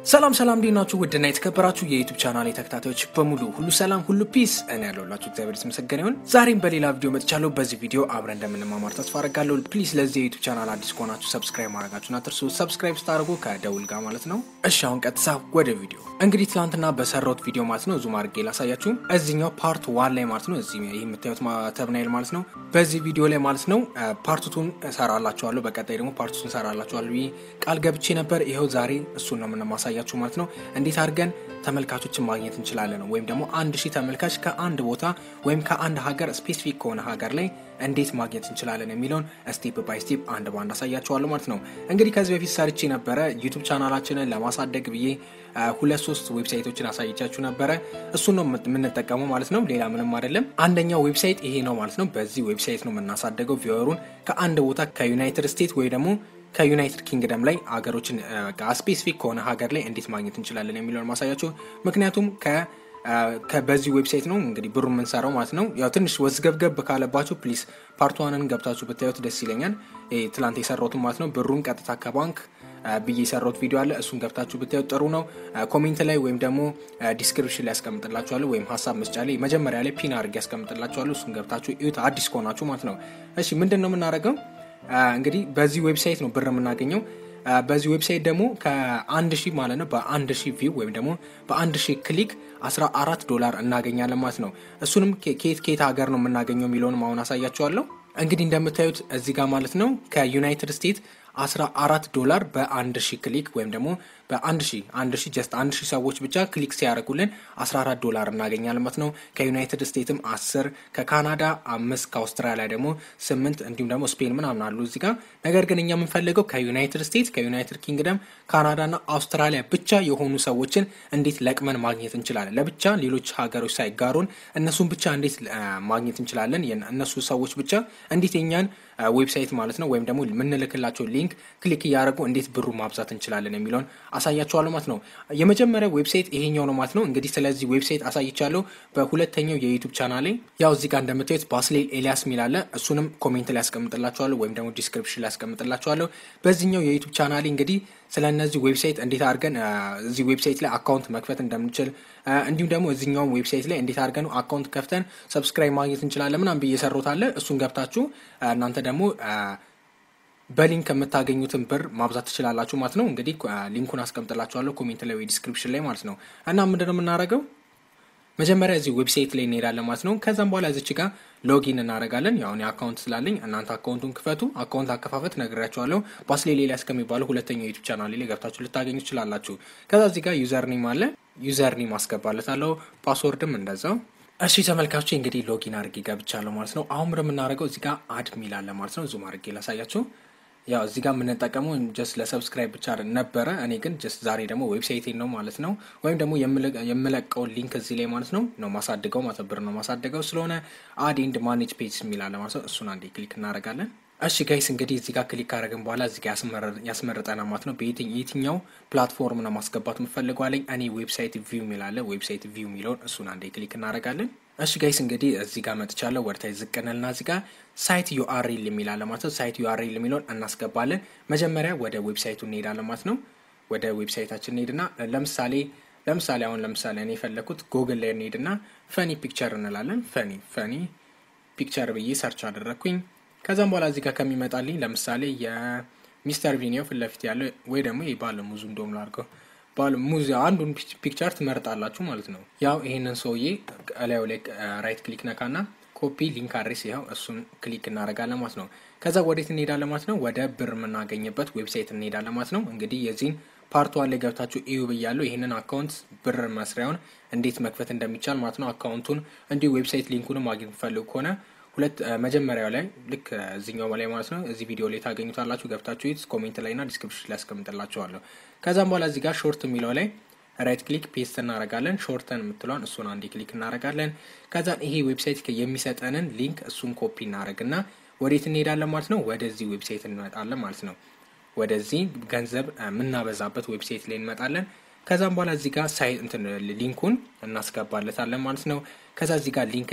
ሰላም ሰላም እንዴት ናችሁ? ውድና የተከበራችሁ የዩቱብ ቻናል ተከታታዮች በሙሉ ሁሉ ሰላም ሁሉ ፒስ፣ እኔ ያለሁላችሁ እግዚአብሔር የተመሰገነ ይሁን። ዛሬም በሌላ ቪዲዮ መጥቻለሁ። በዚህ ቪዲዮ አብረን እንደምንማማር ተስፋ አደርጋለሁ። ፕሊዝ ለዚህ የዩቱብ ቻናል አዲስ ከሆናችሁ ሰብስክራይብ ማድረጋችሁን አትርሱ። ሰብስክራይብ ስታደርጉ ከደውል ጋር ማለት ነው። እሺ አሁን ቀጥታ ወደ ቪዲዮ። እንግዲህ ትናንትና በሰራሁት ቪዲዮ ማለት ነው ዙም አድርጌ ላሳያችሁ። እዚኛው ፓርት ዋን ላይ ማለት ነው እዚህ ይህ የምታዩት ተብናይል ማለት ነው። በዚህ ቪዲዮ ላይ ማለት ነው ፓርቱቱን እሰራላችኋለሁ። በቀጣይ ደግሞ ፓርቱቱን እሰራላችኋለሁ ብዬ ቃል ገብቼ ነበር። ይኸው ዛሬ እሱን ነው የምንማሳያችሁ ማለት ነው። እንዴት አድርገን ተመልካቾችን ማግኘት እንችላለን ወይም ደግሞ አንድ ሺህ ተመልካች ከአንድ ቦታ ወይም ከአንድ ሀገር ስፔሲፊክ ከሆነ ሀገር ላይ እንዴት ማግኘት እንችላለን የሚለውን ስቴፕ ባይ ስቴፕ አንድ ባንድ አሳያችኋለሁ ማለት ነው። እንግዲህ ከዚህ በፊት ሰርቼ ነበረ ዩቱብ ቻናላችንን ለማሳደግ ብዬ ሁለት ሶስት ዌብሳይቶችን አሳይቻችሁ ነበረ። እሱን ነው የምንጠቀመው ማለት ነው። ሌላ ምንም አይደለም። አንደኛው ዌብሳይት ይሄ ነው ማለት ነው። በዚህ ዌብሳይት ነው የምናሳደገው ቪወሩን ከአንድ ቦታ ከዩናይትድ ስቴትስ ወይ ደግሞ ከዩናይትድ ኪንግደም ላይ ሀገሮችን ስፔሲፊክ ከሆነ ሀገር ላይ እንዴት ማግኘት እንችላለን የሚለውን ማሳያችሁ። ምክንያቱም በዚህ ዌብሳይት ነው እንግዲህ ብሩ የምንሰራው ማለት ነው። ያው ትንሽ ወዝገብገብ ካለባችሁ ፕሊስ ፓርትዋንን ገብታችሁ ብታዩት ደስ ይለኛል። ትላንት የሰራሁትን ማለት ነው። ብሩን ቀጥታ ከባንክ ብዬ የሰራሁት ቪዲዮ አለ። እሱን ገብታችሁ ብታዩት ጥሩ ነው። ኮሜንት ላይ ወይም ደግሞ ዲስክሪፕሽን ላይ ያስቀምጥላችኋለሁ፣ ወይም ሀሳብ መስጫ ላይ መጀመሪያ ላይ ፒን አድርጌ ያስቀምጥላችኋለሁ። እሱን ገብታችሁ እዩት፣ አዲስ ከሆናችሁ ማለት ነው። እሺ ምንድን ነው የምናደርገው? እንግዲህ በዚህ ዌብሳይት ነው ብር የምናገኘው። በዚህ ዌብሳይት ደግሞ ከአንድ ሺህ ማለት ነው በአንድ ሺህ ቪው ወይም ደግሞ በአንድ ሺህ ክሊክ 14 ዶላር እናገኛለን ማለት ነው። እሱንም ከየት ከየት ሀገር ነው የምናገኘው የሚለውንም አሁን አሳያችኋለሁ። እንግዲህ እንደምታዩት እዚህ ጋር ማለት ነው ከዩናይትድ ስቴትስ 14 ዶላር በአንድ ሺህ ክሊክ ወይም ደግሞ በአንድ ሺህ አንድ ሺህ ጀስት አንድ ሺህ ሰዎች ብቻ ክሊክ ሲያደርጉልን 14 ዶላር እናገኛለን ማለት ነው። ከዩናይትድ ስቴትስም 10 ከካናዳ አምስት ከአውስትራሊያ ደግሞ ስምንት እንዲሁም ደግሞ ስፔን ምናምን አሉ እዚህ ጋር። ነገር ግን እኛ የምንፈልገው ከዩናይትድ ስቴትስ ከዩናይትድ ኪንግደም ካናዳና አውስትራሊያ ብቻ የሆኑ ሰዎችን እንዴት ለቅመን ማግኘት እንችላለን። ለብቻ ሌሎች ሀገሮች ሳይጋሩን እነሱን ብቻ እንዴት ማግኘት እንችላለን። እነሱ ሰዎች ብቻ እንዴት የኛን ዌብሳይት ማለት ነው ወይም ደግሞ የምንልክላቸው ሊንክ ክሊክ እያደረጉ እንዴት ብሩ ማብዛት እንችላለን የሚለውን አሳያችኋለሁ ማለት ነው። የመጀመሪያው ዌብሳይት ይሄኛው ነው ማለት ነው። እንግዲህ ስለዚህ ዌብሳይት አሳይቻለሁ በሁለተኛው የዩቱብ ቻናሌ። ያው እዚህ ጋር እንደምታዩት ባስሌል ኤልያስ ሚል አለ። እሱንም ኮሜንት ላይ ያስቀምጥላችኋለሁ ወይም ደግሞ ዲስክሪፕሽን ላይ ያስቀምጥላችኋለሁ። በዚህኛው የዩቱብ ቻናሌ እንግዲህ ስለ እነዚህ ዌብሳይት እንዴት አድርገን እዚህ ዌብሳይት ላይ አካውንት መክፈት እንደምንችል እንዲሁም ደግሞ እዚኛውም ዌብሳይት ላይ እንዴት አድርገን አካውንት ከፍተን ሰብስክራይብ ማግኘት እንችላለን ምናምን ብዬ የሰሩት አለ። እሱን ገብታችሁ እናንተ ደግሞ በሊንክ የምታገኙትን ብር ማብዛት ትችላላችሁ ማለት ነው። እንግዲህ ሊንኩን አስቀምጥላችኋለሁ ኮሜንት ላይ ወይ ዲስክሪፕሽን ላይ ማለት ነው። እና ምንድነው የምናደርገው መጀመሪያ እዚህ ዌብሳይት ላይ እንሄዳለን ማለት ነው። ከዛም በኋላ እዚች ጋር ሎጊን እናደርጋለን። ያው እኔ አካውንት ስላለኝ እናንተ አካውንቱን ክፈቱ። አካውንት አከፋፈት ነግራችኋለሁ። ባስሌ ሌላ እስከሚባለው ሁለተኛው ዩቱብ ቻናል ላይ ገብታችሁ ልታገኙ ትችላላችሁ። ከዛ እዚህ ጋር ዩዘር ኔም አለ። ዩዘር ኔም አስገባለታለሁ። ፓስወርድም እንደዛው። እሺ ተመልካቾች እንግዲህ ሎጊን አድርጌ ገብቻለሁ ማለት ነው። አሁን የምናደርገው እዚህ ጋር አድ ሚል አለ ማለት ነው። ዙም አድርጌ ላሳያችሁ። ያው እዚህ ጋር የምንጠቀመው ጀስት ለሰብስክራይብ ብቻ ነበረ። እኔ ግን ጀስት ዛሬ ደግሞ ዌብሳይቴን ነው ማለት ነው ወይም ደግሞ የምለቀውን ሊንክ እዚህ ላይ ማለት ነው ነው ማሳድገው ማለት ብር ነው ማሳድገው ስለሆነ አድ ኤንድ ማኔጅ ፔጅ የሚላለ ማለት ነው። እሱን አንዴ ክሊክ እናደርጋለን። እሺ ጋይስ እንግዲህ እዚህ ጋር ክሊክ ካደረግን በኋላ እዚህ ጋር ያስመረጠና ማለት ነው በየትኛው ፕላትፎርም ነው ማስገባት የምፈልገው አለኝ። እኔ ዌብሳይት ቪው የሚላለ ዌብሳይት ቪው የሚለውን እሱን አንዴ ክሊክ እናደርጋለን። እሺ ጋይስ እንግዲህ እዚህ ጋር መጥቻለሁ። ወደታይ ዝቅንልና እዚህ ጋር ሳይት ዩአርኤል የሚላለ ማለት ነው። ሳይት ዩአርኤል የሚለውን እናስገባለን። መጀመሪያ ወደ ዌብሳይቱ እንሄዳለን ማለት ነው። ወደ ዌብሳይታችን እንሄድና ለምሳሌ ለምሳሌ አሁን ለምሳሌ እኔ የፈለኩት ጉግል ላይ እንሄድና ፈኒ ፒክቸር እንላለን። ፈኒ ፈኒ ፒክቸር ብዬ ሰርች አደረግኩኝ። ከዛም በኋላ እዚህ ጋር ከሚመጣልኝ ለምሳሌ የሚስተር ቪኒዮ ፊት ለፊት ያለው ወይ ደግሞ ባለ ሙዙ እንደም ላድርገው ባለ ሙዝ አንዱን ፒክቸር ትመርጣላችሁ ማለት ነው። ያው ይሄንን ሰውዬ እላዩ ላይ ራይት ክሊክ ነካና ኮፒ ሊንክ አድሬስ ይኸው እሱን ክሊክ እናደርጋለን ማለት ነው። ከዛ ወዴት እንሄዳለን ማለት ነው? ወደ ብር የምናገኝበት ዌብሳይት እንሄዳለን ማለት ነው። እንግዲህ የዚህን ፓርት ዋን ላይ ገብታችሁ እዩ ብያለሁ። ይህንን አካውንት ብር መስሪያውን እንዴት መክፈት እንደሚቻል ማለት ነው። አካውንቱን እንዲሁ ዌብሳይት ሊንኩን ማግኘት ፈልጉ ከሆነ ሁለት መጀመሪያው ላይ ልክ እዚኛው ላይ ማለት ነው እዚህ ቪዲዮ ላይ ታገኙታላችሁ። ገብታችሁ ዩት ኮሜንት ላይ ና ዲስክሪፕሽን ላይ ያስቀምጥላችኋለሁ። ከዛም በኋላ እዚህ ጋር ሾርት የሚለው ላይ ራይት ክሊክ ፔስት እናደርጋለን። ሾርተን የምትለዋን እሱን አንዴ ክሊክ እናደርጋለን። ከዛን ይሄ ዌብሳይት የሚሰጠንን ሊንክ እሱን ኮፒ እናደርግና ወዴት እንሄዳለን ማለት ነው? ወደዚህ ዌብሳይት እንመጣለን ማለት ነው። ወደዚህ ገንዘብ የምናበዛበት ዌብሳይት ላይ እንመጣለን። ከዛም በኋላ እዚህ ጋር ሳይ እንትን ሊንኩን እናስገባለታለን ማለት ነው። ከዛ እዚህ ጋር ሊንክ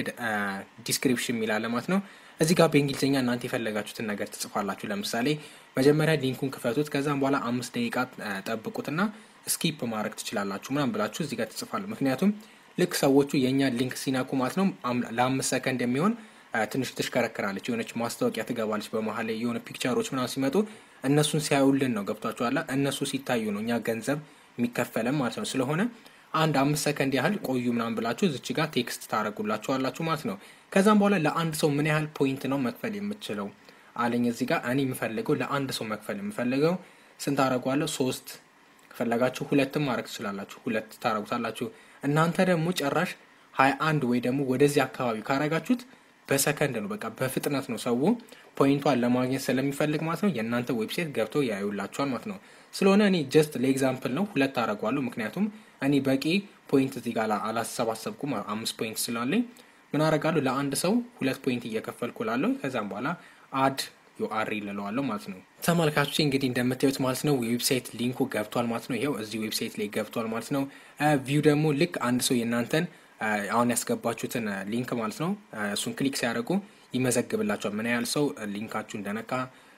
ዲስክሪፕሽን የሚላለ ማለት ነው። እዚህ ጋር በእንግሊዝኛ እናንተ የፈለጋችሁትን ነገር ትጽፋላችሁ። ለምሳሌ መጀመሪያ ሊንኩን ክፈቱት። ከዛም በኋላ አምስት ደቂቃ ጠብቁትና ስኪፕ ማድረግ ትችላላችሁ ምናምን ብላችሁ እዚህ ጋር ትጽፋሉ። ምክንያቱም ልክ ሰዎቹ የእኛ ሊንክ ሲናኩ ማለት ነው ለአምስት ሰከንድ የሚሆን ትንሽ ትሽከረክራለች፣ የሆነች ማስታወቂያ ትገባለች በመሀል ላይ የሆነ ፒክቸሮች ምናምን ሲመጡ እነሱን ሲያዩልን ነው ገብቷችኋል። እነሱ ሲታዩ ነው እኛ ገንዘብ የሚከፈለን ማለት ነው። ስለሆነ አንድ አምስት ሰከንድ ያህል ቆዩ ምናምን ብላችሁ እዚች ጋር ቴክስት ታደረጉላችኋላችሁ ማለት ነው። ከዛም በኋላ ለአንድ ሰው ምን ያህል ፖይንት ነው መክፈል የምችለው አለኝ። እዚህ ጋር እኔ የምፈልገው ለአንድ ሰው መክፈል የምፈልገው ስንት አደረጓለሁ? ሶስት ከፈለጋችሁ ሁለትም ማድረግ ትችላላችሁ። ሁለት ታደረጉታላችሁ። እናንተ ደግሞ ጨራሽ ሀያ አንድ ወይ ደግሞ ወደዚህ አካባቢ ካረጋችሁት በሰከንድ ነው፣ በቃ በፍጥነት ነው ሰው ፖይንቷን ለማግኘት ስለሚፈልግ ማለት ነው የእናንተ ዌብሳይት ገብተው ያዩላችኋል ማለት ነው። ስለሆነ እኔ ጀስት ለኤግዛምፕል ነው ሁለት አደረጓለሁ። ምክንያቱም እኔ በቂ ፖይንት እዚህ ጋር አላሰባሰብኩም። አምስት ፖይንት ስላለኝ ምን አደርጋለሁ ለአንድ ሰው ሁለት ፖይንት እየከፈልኩ ላለሁ ከዛም በኋላ አድ ዩአር ይለለዋለሁ ማለት ነው። ተመልካቾች እንግዲህ እንደምታዩት ማለት ነው ዌብሳይት ሊንኩ ገብቷል ማለት ነው። ይኸው እዚህ ዌብሳይት ላይ ገብቷል ማለት ነው። ቪው ደግሞ ልክ አንድ ሰው የእናንተን አሁን ያስገባችሁትን ሊንክ ማለት ነው እሱን ክሊክ ሲያደርጉ ይመዘግብላቸዋል ምን ያህል ሰው ሊንካችሁ እንደነካ።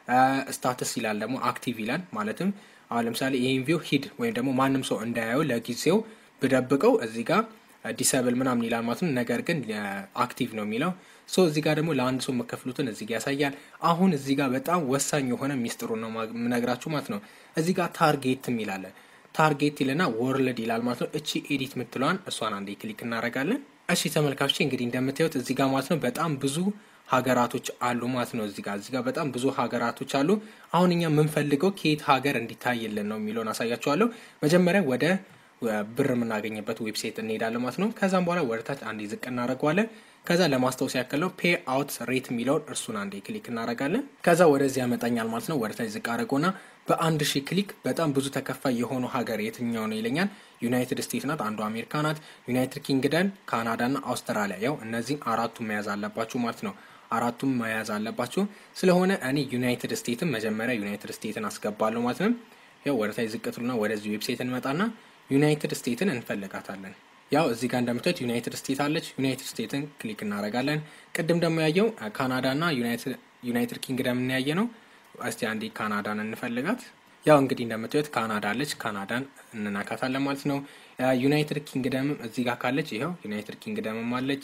ስታተስ ይላል ደግሞ አክቲቭ ይላል ማለትም አሁን ለምሳሌ ይህን ቪው ሂድ ወይም ደግሞ ማንም ሰው እንዳያየው ለጊዜው ብደብቀው እዚህ ጋር ዲሰብል ምናምን ይላል ማለት ነው። ነገር ግን አክቲቭ ነው የሚለው ሶ እዚህ ጋር ደግሞ ለአንድ ሰው መከፍሉትን እዚህ ጋር ያሳያል። አሁን እዚህ ጋር በጣም ወሳኝ የሆነ ሚስጥሩ ነው የምነግራችሁ ማለት ነው። እዚህ ጋር ታርጌት የሚላለ ታርጌት ይልና ወርልድ ይላል ማለት ነው። እቺ ኤዲት የምትለዋን እሷን አንዴ ክሊክ እናደርጋለን። እሺ ተመልካቾች እንግዲህ እንደምታዩት እዚህ ጋር ማለት ነው በጣም ብዙ ሀገራቶች አሉ ማለት ነው። እዚህ ጋር እዚህ ጋር በጣም ብዙ ሀገራቶች አሉ። አሁን እኛ የምንፈልገው ከየት ሀገር እንዲታይልን ነው የሚለውን አሳያችኋለሁ። መጀመሪያ ወደ ብር የምናገኝበት ዌብሳይት እንሄዳለን ማለት ነው። ከዛም በኋላ ወደ ታች አንዴ ዝቅ እናደርገዋለን። ከዛ ለማስታወስ ያክል ነው ፔ አውት ሬት የሚለውን እርሱን አንዴ ክሊክ እናደርጋለን። ከዛ ወደዚህ ያመጣኛል ማለት ነው። ወደ ታች ዝቅ አድርጎና በአንድ ሺህ ክሊክ በጣም ብዙ ተከፋይ የሆኑ ሀገር የትኛው ነው ይለኛል። ዩናይትድ ስቴትስ ናት፣ አንዱ አሜሪካ ናት፣ ዩናይትድ ኪንግደም፣ ካናዳ ና አውስትራሊያ። ያው እነዚህም አራቱም መያዝ አለባችሁ ማለት ነው። አራቱም መያዝ አለባችሁ። ስለሆነ እኔ ዩናይትድ ስቴትን መጀመሪያ ዩናይትድ ስቴትን አስገባለሁ ማለት ነው። ያው ወደ ታች ዝቅ ትሉና ወደዚህ ዌብሳይት እንመጣና ዩናይትድ ስቴትን እንፈልጋታለን። ያው እዚህ ጋር እንደምታዩት ዩናይትድ ስቴት አለች። ዩናይትድ ስቴትን ክሊክ እናደርጋለን። ቅድም ደግሞ ያየው ካናዳ ና ዩናይትድ ኪንግደም እናያየ ነው። እስቲ አንዴ ካናዳን እንፈልጋት። ያው እንግዲህ እንደምታዩት ካናዳ አለች። ካናዳን እንናካታለን ማለት ነው። ዩናይትድ ኪንግደምም እዚህ ጋር ካለች ይኸው ዩናይትድ ኪንግደምም አለች።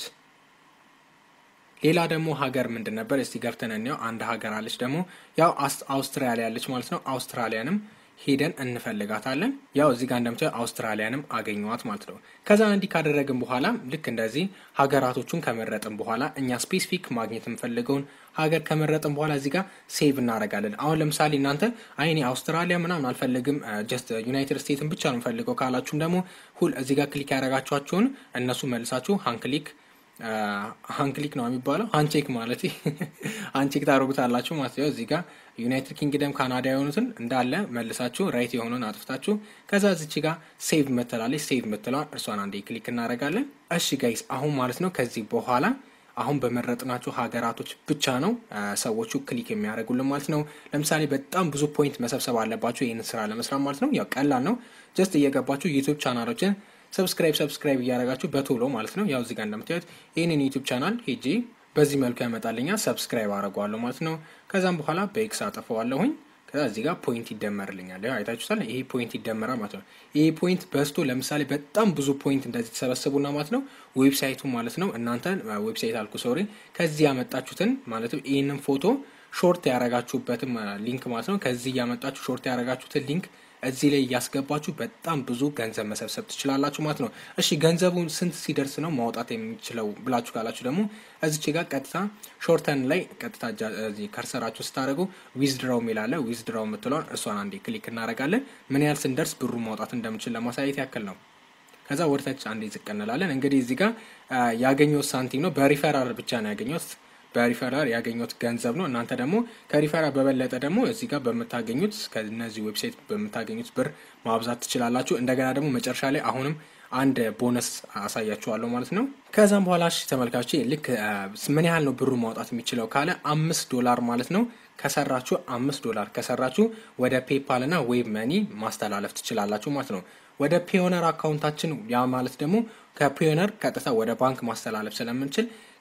ሌላ ደግሞ ሀገር ምንድን ነበር? እስቲ ገብተን እንየው። አንድ ሀገር አለች ደግሞ ያው አውስትራሊያ አለች ማለት ነው። አውስትራሊያንም ሄደን እንፈልጋታለን። ያው እዚህ ጋር እንደምታዩ አውስትራሊያንም አገኘዋት ማለት ነው። ከዛ እንዲህ ካደረግን በኋላ ልክ እንደዚህ ሀገራቶቹን ከመረጥን በኋላ እኛ ስፔሲፊክ ማግኘት የምፈልገውን ሀገር ከመረጥን በኋላ እዚህ ጋር ሴቭ እናደርጋለን። አሁን ለምሳሌ እናንተ አይ እኔ አውስትራሊያ ምናምን አልፈልግም ጀስት ዩናይትድ ስቴትን ብቻ ነው የምፈልገው ካላችሁም ደግሞ ሁል እዚህ ጋር ክሊክ ያደረጋችኋቸውን እነሱ መልሳችሁ ሀንክሊክ ሀንክሊክ ነው የሚባለው ሀንቼክ ማለት ሀንቼክ ታደርጉታላችሁ ማለት ነው። እዚህ ጋር ዩናይትድ ኪንግደም ካናዳ የሆኑትን እንዳለ መልሳችሁ ራይት የሆኑን አጥፍታችሁ ከዛ እዚች ጋር ሴቭ ምትላለች ሴቭ ምትለዋን እርሷን አንዴ ክሊክ እናደርጋለን። እሺ ጋይስ አሁን ማለት ነው ከዚህ በኋላ አሁን በመረጥናቸው ሀገራቶች ብቻ ነው ሰዎቹ ክሊክ የሚያደርጉልን ማለት ነው። ለምሳሌ በጣም ብዙ ፖይንት መሰብሰብ አለባቸው ይህንን ስራ ለመስራት ማለት ነው። ያው ቀላል ነው። ጀስት እየገባችሁ ዩቱብ ቻናሎችን ሰብስክራይብ ሰብስክራይብ እያደረጋችሁ በቶሎ ማለት ነው። ያው እዚህ ጋር እንደምታዩት ይህንን ዩቱብ ቻናል ሄጄ በዚህ መልኩ ያመጣልኛል። ሰብስክራይብ አደርገዋለሁ ማለት ነው። ከዛም በኋላ በኤክስ አጠፈዋለሁኝ። ከዛ እዚህ ጋር ፖይንት ይደመርልኛል። ያው አይታችሁታል። ይሄ ፖይንት ይደመራል ማለት ነው። ይሄ ፖይንት በዝቶ ለምሳሌ በጣም ብዙ ፖይንት እንደዚህ ተሰበሰቡና ማለት ነው ዌብሳይቱ ማለት ነው እናንተ ዌብሳይት አልኩ ሶሪ፣ ከዚህ ያመጣችሁትን ማለትም ይህንን ፎቶ ሾርት ያረጋችሁበትም ሊንክ ማለት ነው ከዚህ እያመጣችሁ ሾርት ያረጋችሁትን ሊንክ እዚህ ላይ እያስገባችሁ በጣም ብዙ ገንዘብ መሰብሰብ ትችላላችሁ ማለት ነው። እሺ ገንዘቡን ስንት ሲደርስ ነው ማውጣት የሚችለው ብላችሁ ካላችሁ ደግሞ እዚች ጋር ቀጥታ ሾርተን ላይ ቀጥታ ከርሰራችሁ ስታደርጉ ዊዝድራው የሚላለ ዊዝድራው የምትለውን እሷን አንዴ ክሊክ እናደርጋለን። ምን ያህል ስንደርስ ብሩ ማውጣት እንደምችል ለማሳየት ያክል ነው። ከዛ ወደታች አንዴ ዝቅ እንላለን። እንግዲህ እዚህ ጋር ያገኘሁት ሳንቲም ነው። በሪፈራል ብቻ ነው ያገኘሁት በሪፈራል ያገኙት ገንዘብ ነው። እናንተ ደግሞ ከሪፈራል በበለጠ ደግሞ እዚህ ጋር በምታገኙት ከነዚህ ዌብሳይት በምታገኙት ብር ማብዛት ትችላላችሁ። እንደገና ደግሞ መጨረሻ ላይ አሁንም አንድ ቦነስ አሳያችኋለሁ ማለት ነው። ከዛም በኋላ እሺ ተመልካቾች ልክ ምን ያህል ነው ብሩ ማውጣት የሚችለው ካለ አምስት ዶላር ማለት ነው ከሰራችሁ አምስት ዶላር ከሰራችሁ ወደ ፔፓል እና ዌብ መኒ ማስተላለፍ ትችላላችሁ ማለት ነው። ወደ ፒዮነር አካውንታችን ያ ማለት ደግሞ ከፒዮነር ቀጥታ ወደ ባንክ ማስተላለፍ ስለምንችል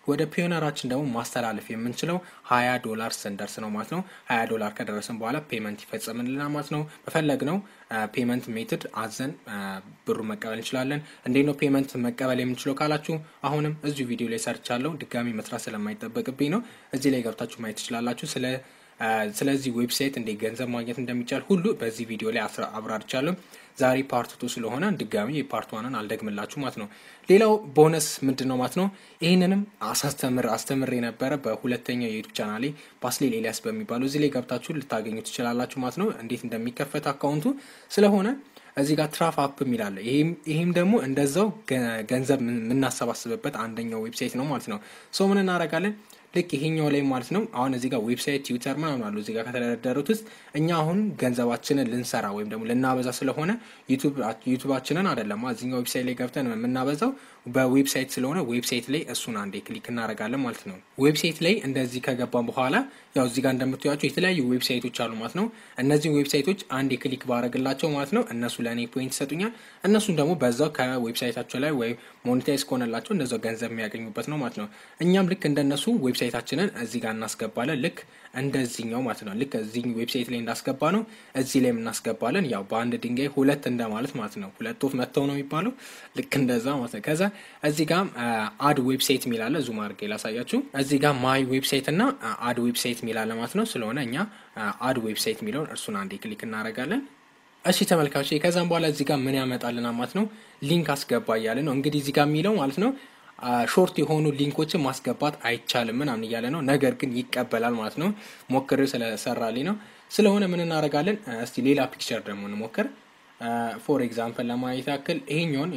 ወደ ፒዮነራችን ደግሞ ማስተላለፍ የምንችለው ሀያ ዶላር ስንደርስ ነው ማለት ነው። ሀያ ዶላር ከደረስን በኋላ ፔመንት ይፈጸምልናል ማለት ነው። በፈለግነው ፔመንት ሜትድ አዘን ብሩ መቀበል እንችላለን። እንዴት ነው ፔመንት መቀበል የምንችለው ካላችሁ አሁንም እዚሁ ቪዲዮ ላይ ሰርቻለሁ። ድጋሚ መስራት ስለማይጠበቅብኝ ነው። እዚህ ላይ ገብታችሁ ማየት ትችላላችሁ። ስለ ስለዚህ ዌብሳይት እንዴት ገንዘብ ማግኘት እንደሚቻል ሁሉ በዚህ ቪዲዮ ላይ አብራርቻለሁ። ዛሬ ፓርት ቱ ስለሆነ ድጋሚ የፓርት ዋንን አልደግምላችሁ ማለት ነው። ሌላው ቦነስ ምንድን ነው ማለት ነው። ይህንንም አሳስተምር አስተምር የነበረ በሁለተኛው የዩቱብ ቻናሌ ባስሌል ኤልያስ በሚባለው እዚህ ላይ ገብታችሁ ልታገኙ ትችላላችሁ ማለት ነው። እንዴት እንደሚከፈት አካውንቱ ስለሆነ እዚህ ጋር ትራፍ አፕ የሚላለ ይህም ደግሞ እንደዛው ገንዘብ የምናሰባስብበት አንደኛው ዌብሳይት ነው ማለት ነው። ሰው ምን እናደርጋለን ልክ ይሄኛው ላይ ማለት ነው። አሁን እዚህ ጋር ዌብሳይት ትዊተር ምናምን አሉ እዚህ ጋር ከተደረደሩት ውስጥ እኛ አሁን ገንዘባችንን ልንሰራ ወይም ደግሞ ልናበዛ ስለሆነ ዩቱባችንን አይደለም እዚኛው ዌብሳይት ላይ ገብተን የምናበዛው በዌብሳይት ስለሆነ ዌብሳይት ላይ እሱን አንዴ ክሊክ እናደርጋለን ማለት ነው። ዌብሳይት ላይ እንደዚህ ከገባን በኋላ ያው እዚህ ጋር እንደምታዩቸው የተለያዩ ዌብሳይቶች አሉ ማለት ነው። እነዚህን ዌብሳይቶች አንዴ ክሊክ ባረግላቸው ማለት ነው እነሱ ለእኔ ፖይንት ይሰጡኛል። እነሱን ደግሞ በዛው ከዌብሳይታቸው ላይ ወይም ሞኔታይዝ ከሆነላቸው እንደዛው ገንዘብ የሚያገኙበት ነው ማለት ነው። እኛም ልክ እንደነሱ ዌብሳይታችንን እዚህ ጋር እናስገባለን። ልክ እንደዚህኛው ማለት ነው። ልክ እዚህ ዌብሳይት ላይ እንዳስገባ ነው እዚህ ላይ እናስገባለን። ያው በአንድ ድንጋይ ሁለት እንደማለት ማለት ነው። ሁለት ወፍ መጥተው ነው የሚባለው። ልክ እንደዛ ማለት ነው። ከዛ እዚህ ጋር አድ ዌብሳይት የሚላለ ዙም አድርጌ ላሳያችሁ። እዚህ ጋር ማይ ዌብሳይት እና አድ ዌብሳይት የሚላለ ማለት ነው። ስለሆነ እኛ አድ ዌብሳይት የሚለውን እርሱን አንዴ ክሊክ እናደርጋለን። እሺ ተመልካቾች፣ ከዛም በኋላ እዚህ ጋር ምን ያመጣልና ማለት ነው ሊንክ አስገባ እያለ ነው እንግዲህ እዚህ ጋር የሚለው ማለት ነው ሾርት የሆኑ ሊንኮችን ማስገባት አይቻልም ምናምን እያለ ነው። ነገር ግን ይቀበላል ማለት ነው። ሞክሬው ስለሰራልኝ ነው። ስለሆነ ምን እናደርጋለን? እስቲ ሌላ ፒክቸር ደግሞ እንሞክር። ፎር ኤግዛምፕል ለማየት ያክል ይሄኛውን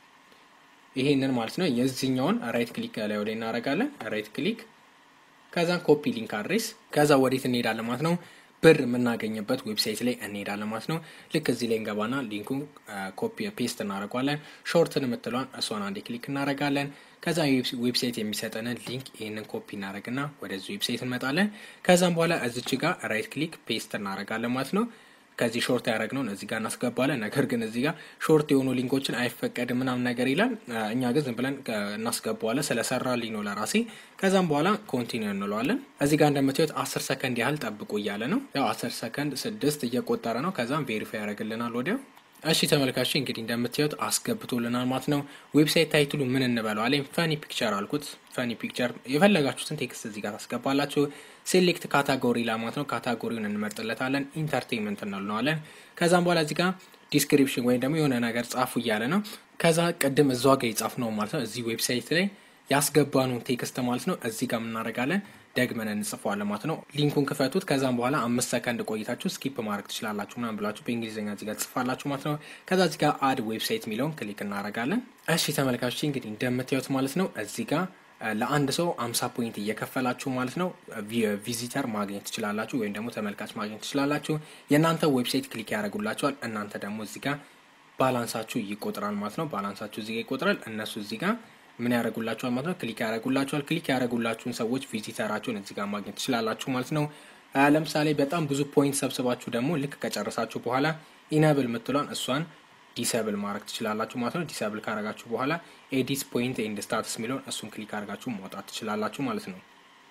ይሄንን ማለት ነው የዚህኛውን ራይት ክሊክ ላይ ወደ እናደርጋለን። ራይት ክሊክ ከዛን ኮፒ ሊንክ አድሬስ ከዛ ወዴት እንሄዳለን ማለት ነው ብር የምናገኝበት ዌብሳይት ላይ እንሄዳለን ማለት ነው። ልክ እዚህ ላይ እንገባና ሊንኩን ኮፒ ፔስት እናደርጓለን። ሾርትን የምትለዋን እሷን አንዴ ክሊክ እናደርጋለን። ከዛ ዌብሳይት የሚሰጠንን ሊንክ ይህንን ኮፒ እናደርግና ወደዚህ ዌብሳይት እንመጣለን። ከዛም በኋላ እዚች ጋር ራይት ክሊክ ፔስት እናደርጋለን ማለት ነው። ከዚህ ሾርት ያደረግነውን እዚህ ጋር እናስገባለን። ነገር ግን እዚህ ጋር ሾርት የሆኑ ሊንኮችን አይፈቀድም ምናምን ነገር ይላል። እኛ ግን ዝም ብለን እናስገባዋለን ስለሰራልኝ ነው ለራሴ። ከዛም በኋላ ኮንቲኒው እንለዋለን። እዚህ ጋር እንደምታዩት አስር ሰከንድ ያህል ጠብቁ እያለ ነው። ያው አስር ሰከንድ ስድስት እየቆጠረ ነው። ከዛም ቬሪፋይ ያደርግልናል ወዲያው። እሺ ተመልካቾች እንግዲህ እንደምታዩት አስገብቶልናል ማለት ነው። ዌብሳይት ታይትሉ ምን እንበለው አለኝ። ፈኒ ፒክቸር አልኩት። ፈኒ ፒክቸር የፈለጋችሁትን ቴክስት እዚህ ጋር ታስገባላችሁ። ሴሌክት ካታጎሪ ላማት ነው። ካታጎሪውን እንመርጥለታለን። ኢንተርቴንመንት እንለዋለን። ከዛም በኋላ እዚህ ጋር ዲስክሪፕሽን ወይም ደግሞ የሆነ ነገር ጻፉ እያለ ነው። ከዛ ቅድም እዛ ጋር የጻፍ ነው ማለት ነው። እዚህ ዌብሳይት ላይ ያስገባነው ቴክስት ማለት ነው። እዚህ ጋር የምናደርጋለን ደግመን እንጽፈዋለን ማለት ነው። ሊንኩን ክፈቱት። ከዛም በኋላ አምስት ሰከንድ ቆይታችሁ ስኪፕ ማድረግ ትችላላችሁ ምናምን ብላችሁ በእንግሊዝኛ እዚህ ጋር ትጽፋላችሁ ማለት ነው። ከዛ እዚህ ጋር አድ ዌብሳይት የሚለውን ክሊክ እናደርጋለን። እሺ ተመልካቾች እንግዲህ እንደምታዩት ማለት ነው እዚህ ጋር ለአንድ ሰው አምሳ ፖይንት እየከፈላችሁ ማለት ነው ቪዚተር ማግኘት ትችላላችሁ፣ ወይም ደግሞ ተመልካች ማግኘት ትችላላችሁ። የእናንተ ዌብሳይት ክሊክ ያደርጉላችኋል። እናንተ ደግሞ እዚህ ጋር ባላንሳችሁ ይቆጥራል ማለት ነው። ባላንሳችሁ እዚህ ጋር ይቆጥራል። እነሱ እዚህ ጋር ምን ያደርጉላችኋል ማለት ነው? ክሊክ ያደርጉላችኋል። ክሊክ ያደርጉላችሁን ሰዎች ቪዚተራችሁን እዚህ ጋር ማግኘት ትችላላችሁ ማለት ነው። ለምሳሌ በጣም ብዙ ፖይንት ሰብስባችሁ ደግሞ ልክ ከጨረሳችሁ በኋላ ኢነብል የምትሏን እሷን ዲሰብል ማድረግ ትችላላችሁ ማለት ነው። ዲሰብል ካረጋችሁ በኋላ ኤዲት ፖይንት ኤንድ ስታትስ የሚለውን እሱን ክሊክ አድርጋችሁ ማውጣት ትችላላችሁ ማለት ነው።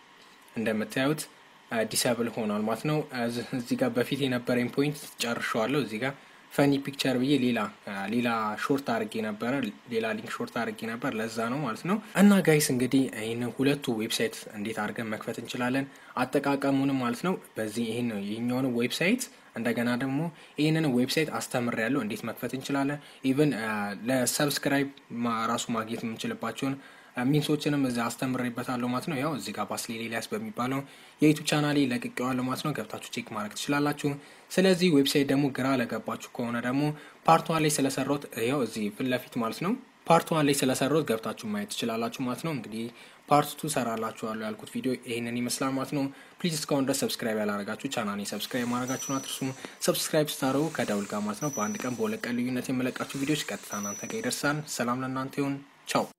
እንደምታዩት ዲሰብል ሆኗል ማለት ነው። እዚህ ጋር በፊት የነበረኝ ፖይንት ጨርሸዋለሁ። እዚህ ጋር ፈኒ ፒክቸር ብዬ ሌላ ሌላ ሾርት አድርጌ ነበረ፣ ሌላ ሊንክ ሾርት አድርጌ ነበር። ለዛ ነው ማለት ነው። እና ጋይስ እንግዲህ ይህንን ሁለቱ ዌብሳይት እንዴት አድርገን መክፈት እንችላለን አጠቃቀሙንም ማለት ነው። በዚህ ይህን ይህኛውን ዌብሳይት እንደገና ደግሞ ይህንን ዌብሳይት አስተምር ያለው እንዴት መክፈት እንችላለን። ኢቨን ለሰብስክራይብ ራሱ ማግኘት የምንችልባቸውን ሚንሶችንም እዚ አስተምሬበታለሁ ማለት ነው። ያው እዚህ ጋር ባስሌል ኤልያስ በሚባለው የዩቱብ ቻናሌ ለቅቄዋለሁ ማለት ነው። ገብታችሁ ቼክ ማድረግ ትችላላችሁ። ስለዚህ ዌብሳይት ደግሞ ግራ ለገባችሁ ከሆነ ደግሞ ፓርት ዋን ላይ ስለሰራሁት ያው እዚህ ፊት ለፊት ማለት ነው ፓርት ዋን ላይ ስለሰራሁት ገብታችሁ ማየት ትችላላችሁ ማለት ነው። እንግዲህ ፓርት ቱ ሰራላችኋለሁ ያልኩት ቪዲዮ ይህንን ይመስላል ማለት ነው። ፕሊዝ እስካሁን ድረስ ሰብስክራይብ ያላረጋችሁ ቻናሌ ሰብስክራይብ ማድረጋችሁን አትርሱ። ሰብስክራይብ ስታደርጉ ከደውል ጋር ማለት ነው በአንድ ቀን በሁለት ቀን ልዩነት የመለቃችሁ ቪዲዮዎች ቀጥታ እናንተ ጋር ይደርሳል። ሰላም ለእናንተ ይሁን። ቻው